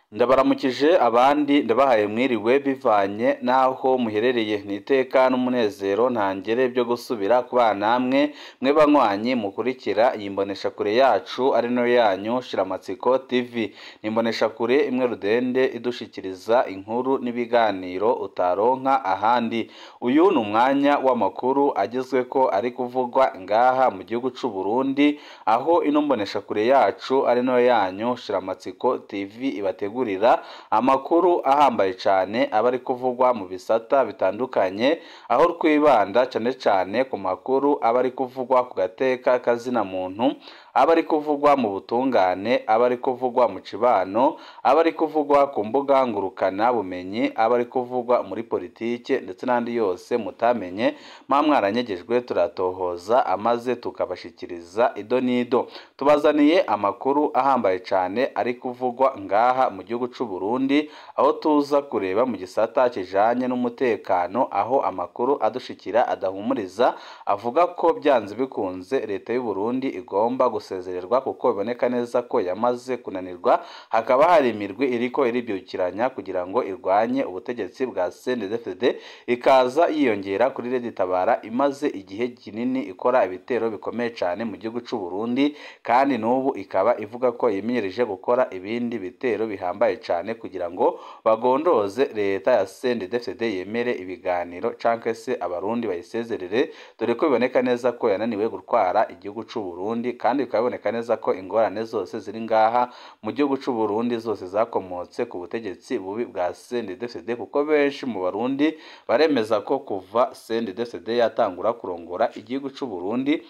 ndabaramukije abandi ndabahaye mwiriwe bivanye n'aho muherereye ni iteka n'umunezero ntangere byo gusubira kubana namwe mwe banywanyi mukurikira iyi mboneshakure yacu ari nayo yanyu shiramatsiko tv ni imboneshakure imwe rudende idushikiriza inkuru n'ibiganiro utaronka ahandi uyu ni umwanya w'amakuru agezwe ko ari kuvugwa ngaha mu gihugu c'u Burundi aho ino mboneshakure yacu ari nayo yanyu shiramatsiko tv ibategura amakuru ahambaye cyane aba ari kuvugwa mu bisata bitandukanye aho twibanda cyane cyane ku makuru aba ari kuvugwa ku gateka kazina muntu aba ari kuvugwa mu butungane aba ari kuvugwa mu cibano aba ari kuvugwa ku mbuga ngurukana bumenyi aba ari kuvugwa muri politike ndetse n'andi yose mutamenye mwa mwaranyegejwe turatohoza amaze tukabashikiriza ido n'ido tubazaniye amakuru ahambaye cyane ari kuvugwa ngaha mu gihugu c'u Burundi aho tuza kureba mu gisata kijanye n'umutekano aho amakuru adushikira adahumuriza avuga ko byanze bikunze leta y'u Burundi igomba gusezererwa kuko biboneka neza ko yamaze kunanirwa hakaba hari imirwi iriko iribyukiranya kugira ngo irwanye ubutegetsi bwa CNDD-FDD ikaza yiyongera kuri Leta Tabara imaze igihe kinini ikora ibitero bikomeye cyane mu gihugu c'u Burundi kandi n'ubu ikaba ivuga ko yimenyereje gukora ibindi bitero bihambaye cyane kugira ngo bagondoze leta ya CNDD-FDD yemere ibiganiro canke se abarundi bayisezerere dore ko biboneka neza ko yananiwe gutwara igihugu c'u Burundi kandi bikaba biboneka neza ko ingorane zose ziri ngaha mu gihugu c'u Burundi zose zakomotse ku butegetsi bubi bwa CNDD-FDD kuko benshi mu barundi baremeza ko kuva CNDD-FDD yatangura kurongora igihugu c'u Burundi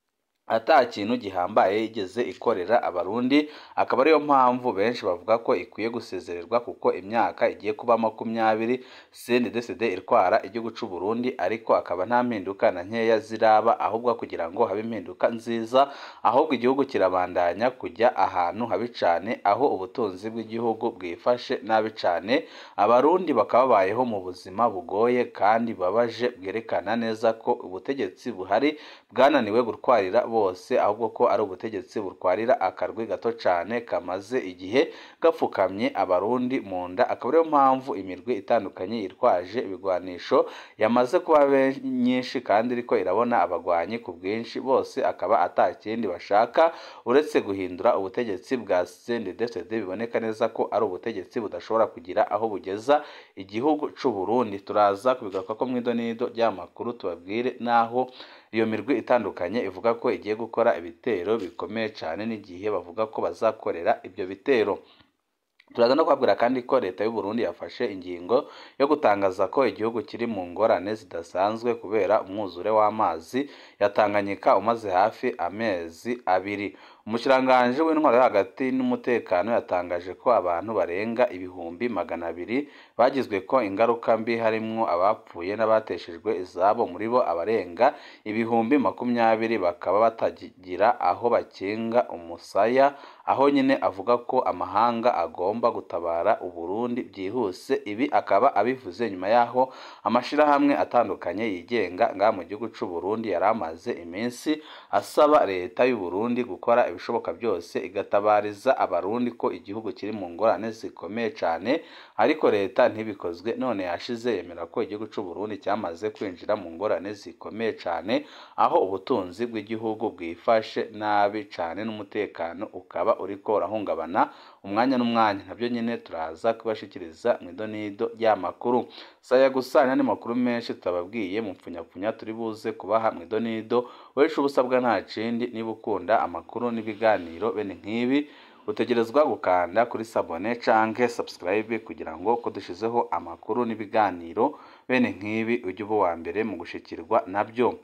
ata kintu gihambaye yigeze ikorera abarundi akaba ariyo mpamvu benshi bavuga ko ikwiye gusezererwa kuko imyaka igiye kuba makumyabiri CNDD-FDD itwara igihugu c'u Burundi ariko akaba nta mpinduka na nkeya ziraba ahubwo kugira ngo habe impinduka nziza ahubwo igihugu kirabandanya kujya ahantu habi cane aho ubutunzi bw'igihugu bwifashe nabi cane abarundi bakaba babayeho mu buzima bugoye kandi babaje bwerekana neza ko ubutegetsi buhari bwananiwe gutwarira bose ahubwo ko ari ubutegetsi butwarira akarwi gato cyane kamaze igihe gapfukamye abarundi mu nda akaba ariyo mpamvu imirwi itandukanye yitwaje ibigwanisho yamaze kuba nyinshi kandi iriko irabona abagwanyi ku bwinshi bose akaba atakindi bashaka uretse guhindura ubutegetsi bwa CNDD-FDD biboneka neza ko ari ubutegetsi budashobora kugira aho bugeza igihugu c'u Burundi turaza kubigaruka ko mw'idonido ry'amakuru tubabwire naho iyo mirwi itandukanye ivuga ko igiye gukora ibitero bikomeye cyane n'igihe bavuga ko bazakorera ibyo bitero turaza no kubabwira kandi ko leta y'u Burundi yafashe ingingo yo gutangaza ko igihugu kiri mu ngorane zidasanzwe kubera umwuzure w'amazi ya Tanganyika umaze hafi amezi abiri umushikiranganji w'intwaro yo hagati n'umutekano yatangaje ko abantu barenga ibihumbi magana abiri bagizwe ko ingaruka mbi harimwo abapfuye n'abateshejwe izabo muri bo abarenga ibihumbi makumyabiri bakaba batagira aho bakinga umusaya aho nyine avuga ko amahanga agomba gutabara Uburundi byihuse ibi akaba abivuze nyuma yaho amashirahamwe atandukanye yigenga ngaha mu gihugu c'u Burundi yari amaze iminsi asaba leta y'u Burundi gukora ibishoboka byose igatabariza abarundi ko igihugu kiri mu ngorane zikomeye cyane ariko leta ntibikozwe none yashize yemera ko igihugu c'u Burundi cyamaze kwinjira mu ngorane zikomeye cyane aho ubutunzi bw'igihugu bwifashe nabi cyane n'umutekano ukaba uriko urahungabana umwanya n'umwanya nabyo nyine turaza kubashikiriza mu idonido ry'amakuru saya gusa n'andi makuru menshi tutababwiye mu mpfunyapfunya turi buze kubaha mu idonido weshe ubusabwa nta kindi niba ukunda amakuru n'ibiganiro bene nk'ibi utegerezwa gukanda kuri sabone canke subscribe kugira ngo ko dushizeho amakuru n'ibiganiro bene nk'ibi ujye uba uwa mbere mu gushikirwa nabyo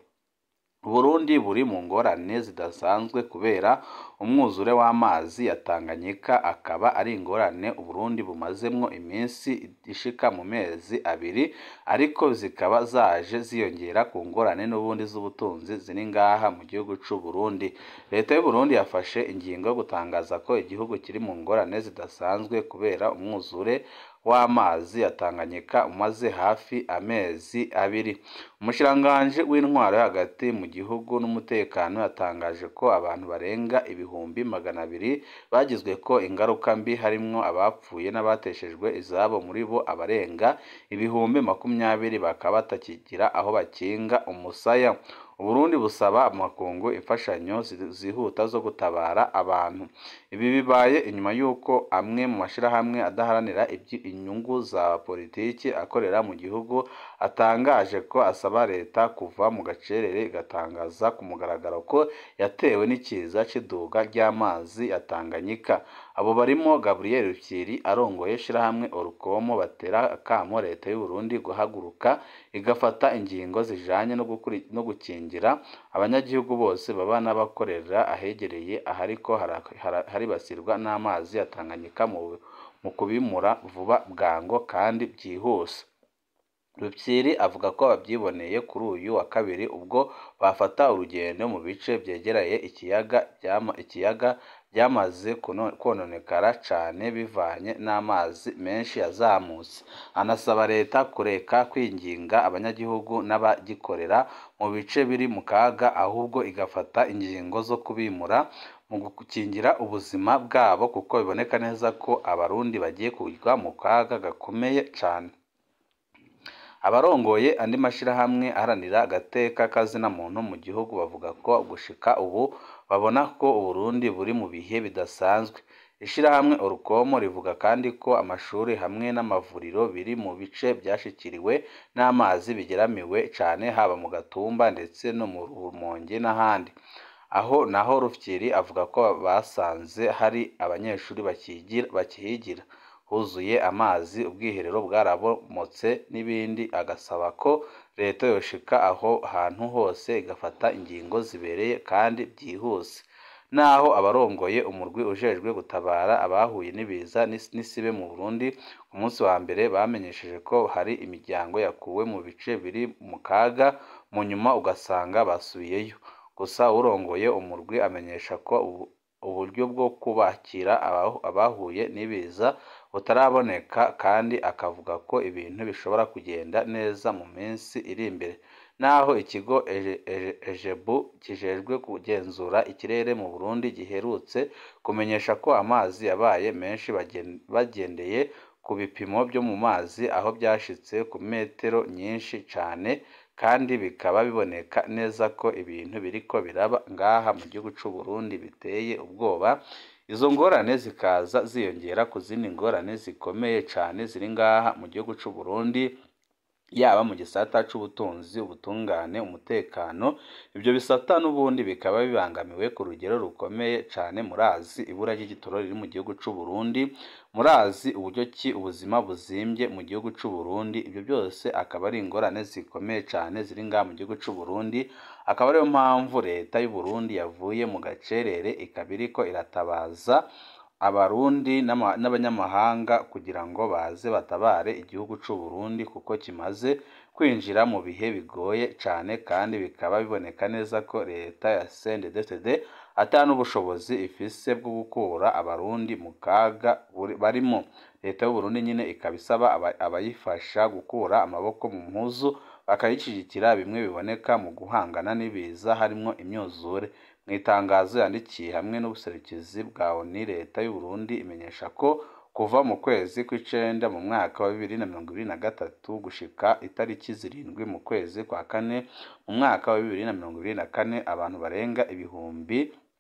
Burundi buri mu ngorane zidasanzwe kubera umwuzure w'amazi ya Tanganyika akaba ari ingorane Uburundi bumazemwo iminsi ishika mu mezi abiri ariko zikaba zaje ziyongera ku ngorane n'ubundi z'ubutunzi ziri ngaha mu gihugu c'u Burundi leta y'u Burundi yafashe ingingo yo gutangaza ko igihugu kiri mu ngorane zidasanzwe kubera umwuzure w'amazi ya Tanganyika umaze hafi amezi abiri umushikiranganji w'intwaro yo hagati mu gihugu n'umutekano yatangaje ko abantu barenga ibihumbi magana abiri bagizwe ko ingaruka mbi harimwo abapfuye n'abateshejwe izabo muri bo abarenga ibihumbi makumyabiri bakaba batakigira aho bakinga umusaya Uburundi busaba amakungu imfashanyo zihuta zo gutabara abantu ibi bibaye inyuma y'uko amwe mu mashyirahamwe adaharanira inyungu za politiki akorera mu gihugu atangaje ko asaba leta kuva mu gacerere igatangaza ku mugaragaro ko yatewe n'ikiza cy'iduga ry'amazi ya Tanganyika abo barimo Gabriel Rukiri arongoye ishyirahamwe Orukomo batera akamo leta y'u Burundi guhaguruka igafata ingingo zijanye no gukingira abanyagihugu bose baba n'abakorera ahegereye ahariko haribasirwa n'amazi ya Tanganyika mu kubimura vuba bwango kandi byihuse Rupyiri avuga ko babyiboneye kuri uyu wa kabiri ubwo bafata urugendo mu bice byegereye ikiyaga ikiyaga byamaze kononekara cyane bivanye n'amazi menshi yazamutse anasaba leta kureka kwinginga abanyagihugu n'abagikorera mu bice biri mu kaga ahubwo igafata ingingo zo kubimura mu gukingira ubuzima bwabo kuko biboneka neza ko abarundi bagiye kugwa mu kaga gakomeye cyane abarongoye andi mashyirahamwe aharanira agateka kazina muntu mu gihugu bavuga ko gushika ubu babona ko uburundi buri mu bihe bidasanzwe ishyirahamwe orukomo rivuga kandi ko amashuri hamwe n'amavuriro biri mu bice byashikiriwe n'amazi bigeramiwe cyane haba mu gatumba ndetse no mu rumonge n'ahandi aho naho rufyiri avuga ko basanze hari abanyeshuri bakihigira huzuye amazi ubwiherero bwarabomotse n'ibindi agasaba ko leta yoshika aho hantu hose igafata ingingo zibereye kandi byihuse naho abarongoye umurwi ujejwe gutabara abahuye n'ibiza n'isibe mu Burundi ku munsi wa mbere bamenyesheje ko hari imiryango yakuwe mu bice biri mu kaga mu nyuma ugasanga basubiyeyo gusa urongoye umurwi amenyesha ko uburyo bwo kubakira abahuye n'ibiza butaraboneka kandi akavuga ko ibintu bishobora kugenda neza mu minsi iri imbere naho ikigo ejebu kijejwe kugenzura ikirere mu Burundi giherutse kumenyesha ko amazi yabaye menshi bagendeye ku bipimo byo mu mazi aho byashitse ku metero nyinshi cyane kandi bikaba biboneka neza ko ibintu biriko biraba ngaha mu gihugu cy'u Burundi biteye ubwoba izo ngorane zikaza ziyongera ku zindi ngorane zikomeye cyane ziri ngaha mu gihugu cy'u Burundi yaba mu gisata cy'ubutunzi ubutungane umutekano ibyo bisata n'ubundi bikaba bibangamiwe ku rugero rukomeye cyane murazi ibura ry'igitoro riri mu gihugu cy'u Burundi murazi uburyo ki ubuzima buzimbye mu gihugu cy'u Burundi ibyo byose akaba ari ingorane zikomeye cyane ziri ngaha mu gihugu cy'u Burundi akaba ariyo mpamvu leta y'u Burundi yavuye mu gacerere ikaba iriko iratabaza abarundi n'abanyamahanga kugira ngo baze batabare igihugu cy'u Burundi kuko kimaze kwinjira mu bihe bigoye cyane kandi bikaba biboneka neza ko leta ya CNDD-FDD ata n'ubushobozi ifise bwo gukura abarundi mu kaga barimo leta y'u Burundi nyine ikaba isaba abayifasha gukura amaboko mu mpuzu bakayishyigikira bimwe biboneka mu guhangana n'ibiza harimo imyuzure mu itangazo yandikiye hamwe n'ubuserukizi bwa ONU leta y'u Burundi imenyesha ko kuva mu kwezi kw'icenda mu mwaka wa bibiri na mirongo ibiri na gatatu gushika itariki zirindwi mu kwezi kwa kane mu mwaka wa bibiri na mirongo ibiri na kane abantu barenga ibihumbi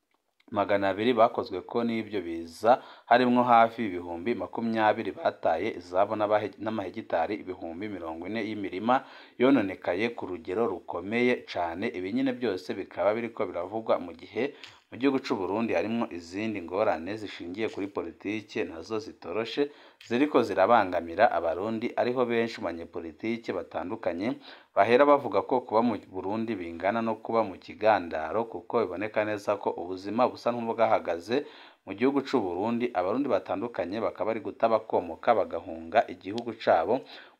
magana abiri bakozwe ko n'ibyo biza harimwo hafi ibihumbi makumyabiri bataye izabo n'amahegitari ibihumbi mirongo ine y'imirima yononekaye ku rugero rukomeye cane ibi nyine byose bikaba biriko biravugwa mu gihe mu gihugu cy'u Burundi harimo izindi ngorane zishingiye kuri politike nazo zitoroshe ziriko zirabangamira abarundi ariho benshi mu banyepolitike batandukanye bahera bavuga ko kuba mu Burundi bingana no kuba mu kigandaro kuko biboneka neza ko ubuzima busa nk'ubwahagaze mu gihugu cy'u Burundi abarundi batandukanye bakaba bari guta bakomoka bagahunga igihugu cabo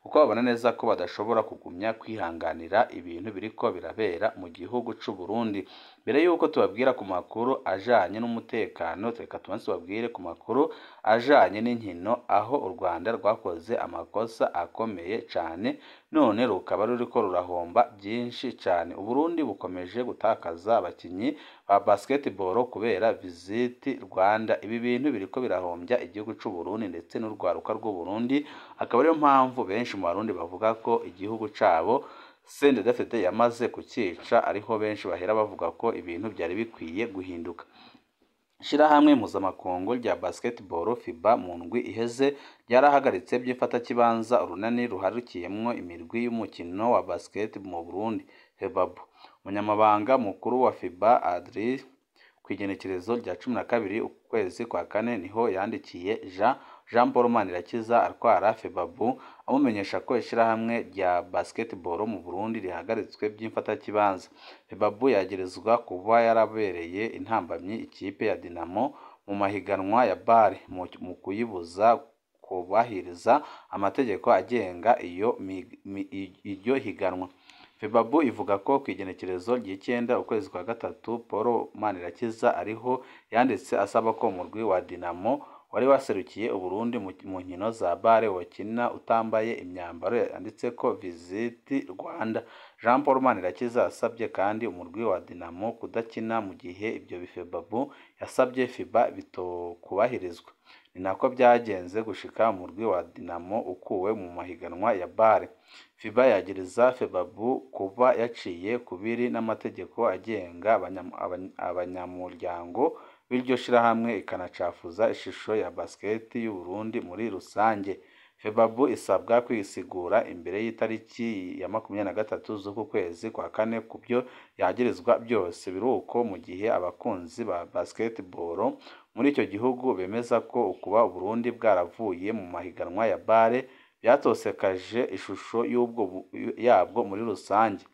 kuko babona neza ko badashobora kugumya kwihanganira ibintu biriko birabera mu gihugu c'u Burundi mbere yuko tubabwira ku makuru ajanye n'umutekano reka tubanze tubabwire ku makuru ajanye n'inkino aho u Rwanda rwakoze amakosa akomeye cane none rukaba ruriko rurahomba byinshi cane Uburundi bukomeje gutakaza abakinyi ba basketball kubera visiti Rwanda ibi bintu biriko birahombya igihugu c'u Burundi ndetse n'urwaruka rw'u Burundi akaba ariyo mpamvu benshi mu barundi bavuga ko igihugu cabo CNDD-FDD yamaze kucica ariho benshi bahera bavuga ko ibintu byari bikwiye guhinduka Ishirahamwe mpuzamakungu rya basketball FIBA mu ndwi iheze ryarahagaritse by'ifatakibanza urunani ruharukiyemwo imirwi y'umukino wa basket mu Burundi FEBABU umunyamabanga mukuru wa FIBA Adri kw'igenekerezo rya cumi na kabiri ukwezi kwa kane niho yandikiye Jean Jean Paul Manirakiza atwara FEBABU amumenyesha ko ishirahamwe rya basketball mu Burundi rihagaritswe by'imfatakibanza FEBABU yagirizwa kuba yarabereye intambamyi ikipe ya Dinamo mu mahiganwa ya BAR mu, mu kuyibuza kubahiriza amategeko agenga iyo mi- mi- iryo higanwa FEBABU ivuga ko ku igenekerezo ry'icyenda ukwezi kwa gatatu Paul Manirakiza ariho yanditse asaba ko umurwi wa Dinamo wari waserukiye Uburundi mu mu nkino za bare wakina utambaye imyambaro yanditseko Visit Rwanda Jean Paul Manirakiza yasabye kandi umurwi wa Dinamo kudakina mu gihe ibyo FEBABU yasabye FIBA bitokubahirizwa ni nako byagenze gushika umurwi wa Dinamo ukuwe mu mahiganwa ya bare FIBA yagiriza FEBABU kuba yaciye kubiri n'amategeko agenga abanyam- abany- abanyamuryango b'iryo shirahamwe ikanacafuza ishusho ya basket y'u Burundi muri rusange FEBABU isabwa kwisigura imbere y'itariki ya makumyabiri na gatatu z'uku kwezi kwa kane ku byo yagirizwa byose biruko mu gihe abakunzi ba basketball muri icyo gihugu bemeza ko ukuba Uburundi bwaravuye mu mahiganwa ya bare byatosekaje ishusho y'ubwo bu- yabwo muri rusange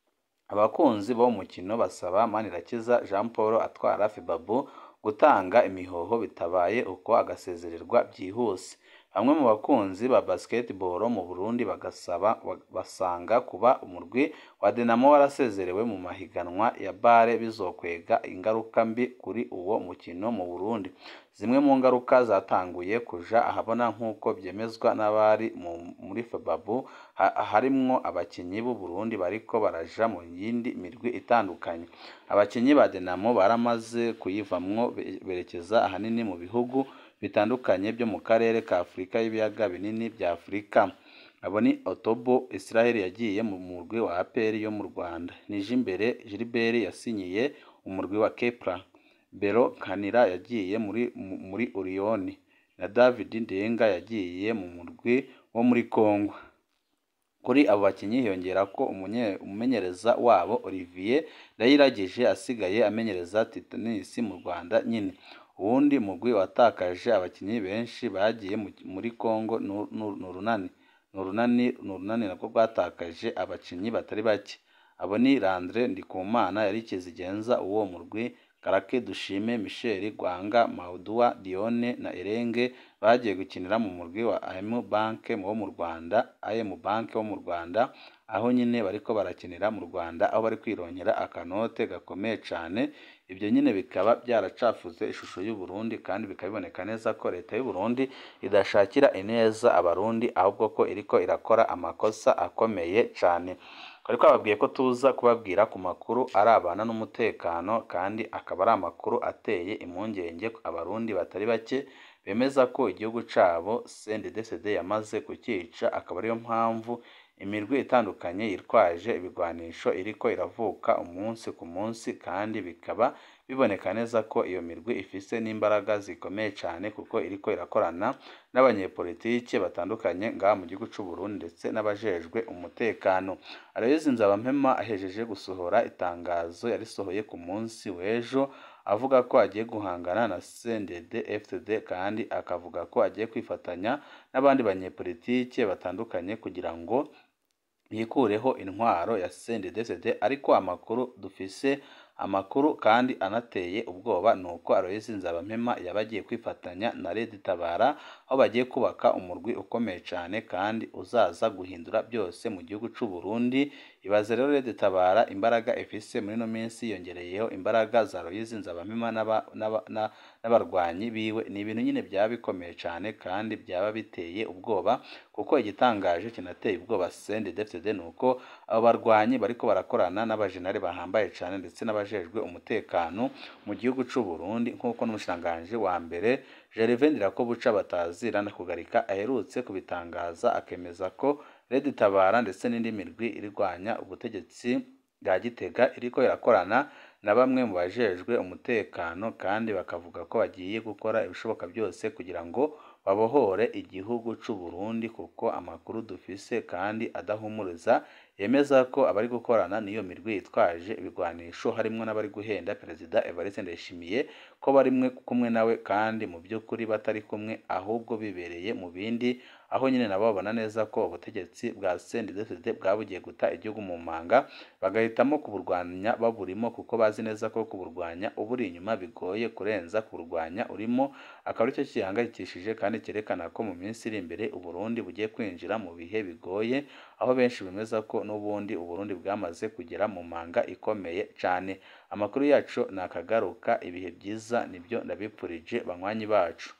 abakunzi bo mu mukino basaba Manirakiza Jean Paul atwara FEBABU gutanga imihoho bitabaye uko agasezererwa byihuse bamwe mu bakunzi ba basketball mu Burundi bagasaba basanga kuba umurwi wa Dinamo warasezerewe mu mahiganwa ya bare bizokwega ingaruka mbi kuri uwo mukino mu Burundi zimwe mu ngaruka zatanguye kuja ahabona nk'uko byemezwa n'abari mu- muri FEBABU ha- harimwo abakinyi b'u Burundi bariko baraja mu yindi mirwi itandukanye abakinyi ba Dinamo baramaze kuyivamwo be- berekeza ahanini mu bihugu bitandukanye byo mu karere ka Afurika y'ibiyaga binini bya Afurika abo ni Otobo Israel yagiye mu murwi wa APR yo mu Rwanda Nijimbere Gilbert yasinyiye umurwi wa Kepler Bero Kanira yagiye muri mu- muri Orion na David Ndenga yagiye mu murwi wo muri Congo kuri abo bakinnyi hiyongera ko umunye- umumenyereza wabo Olivier Ndayiragije asigaye amenyereza Titanis mu Rwanda nyine uwundi mugwi watakaje abakinnyi benshi bagiye mu- muri Congo ni ni urunani ni urunani ni urunani nabwo rwatakaje abakinnyi batari bake abo ni Landre Ndikumana yari kizigenza uwo murwi Karake Dushime Michel Rwanga Maudua Dione na Erenge bagiye gukinira mu murwi wa AM Bank wo mu Rwanda AM Bank wo mu Rwanda aho nyine bariko barakinira mu Rwanda aho bari kwironkera akanote gakomeye cane ibyo nyine bikaba byaracafuze ishusho y'u Burundi kandi bikaba biboneka neza ko leta y'u Burundi idashakira ineza abarundi ahubwo ko iriko irakora amakosa akomeye cane twari twababwiye ko tuza kubabwira ku makuru arabana n'umutekano kandi akaba ari amakuru ateye impungenge abarundi batari bake bemeza ko igihugu cabo CNDD-FDD yamaze kukica akaba ariyo mpamvu imirwi itandukanye yitwaje ibigwanisho iriko iravuka umunsi ku munsi kandi bikaba biboneka neza ko iyo mirwi ifise n'imbaraga zikomeye cyane kuko iriko irakorana n'abanyepolitike batandukanye ngaha mu gihugu c'u Burundi ndetse n'abajejwe umutekano Aloys Nzabampema ahejeje gusohora itangazo yarisohoye ku munsi w'ejo avuga ko agiye guhangana na CNDD FDD kandi akavuga ko agiye kwifatanya n'abandi banyepolitike batandukanye kugira ngo bikureho intwaro ya CNDD-FDD ariko amakuru dufise amakuru kandi anateye ubwoba ni uko Aloys Nzabampema yaba agiye kwifatanya na Red Tabara aho bagiye kubaka umurwi ukomeye cyane kandi uzaza guhindura byose mu gihugu cy'u Burundi ibaze rero Red Tabara imbaraga ifise muri ino minsi yongereyeho imbaraga za Aloys Nzabampema n'aba- n'aba- na- n'abarwanyi biwe ni ibintu nyine byaba bikomeye cyane kandi byaba biteye ubwoba kuko igitangaje kinateye ubwoba CNDD-FDD ni uko abo barwanyi bariko barakorana n'abajenali bahambaye cyane ndetse n'abajejwe umutekano mu gihugu cy'u Burundi nk'uko n'umushikiranganji wa mbere Gervais Ndirakobuca batazira na kugarika aherutse kubitangaza akemeza ko Red Tabara ndetse n'indi mirwi irwanya ubutegetsi bwa Gitega iriko irakorana na bamwe mu bajejwe umutekano kandi bakavuga ko bagiye gukora ibishoboka byose kugira ngo babohore igihugu cy'u Burundi kuko amakuru dufise kandi adahumuriza yemeza ko abari gukorana n'iyo mirwi yitwaje ibigwanisho harimwo n'abari guhenda Perezida Evariste Ndayishimiye ko bari mwe- kumwe nawe kandi mu by'ukuri batari kumwe ahubwo bibereye mu bindi aho nyine nabo babona neza ko ubutegetsi bwa CNDD-FDD bwabugiye guta igihugu mu manga bagahitamo kuburwanya baburimo kuko bazi neza ko kuburwanya uburi inyuma bigoye kurenza kuburwanya urimo akaba aricyo gihangayikishije kandi cyerekana ko mu minsi iri imbere Uburundi bugiye kwinjira mu bihe bigoye aho benshi bemeza ko n'ubundi Uburundi bwamaze kugera mu manga ikomeye cyane amakuru yacu nakagaruka ibihe byiza nibyo ndabipfurije banywanyi bacu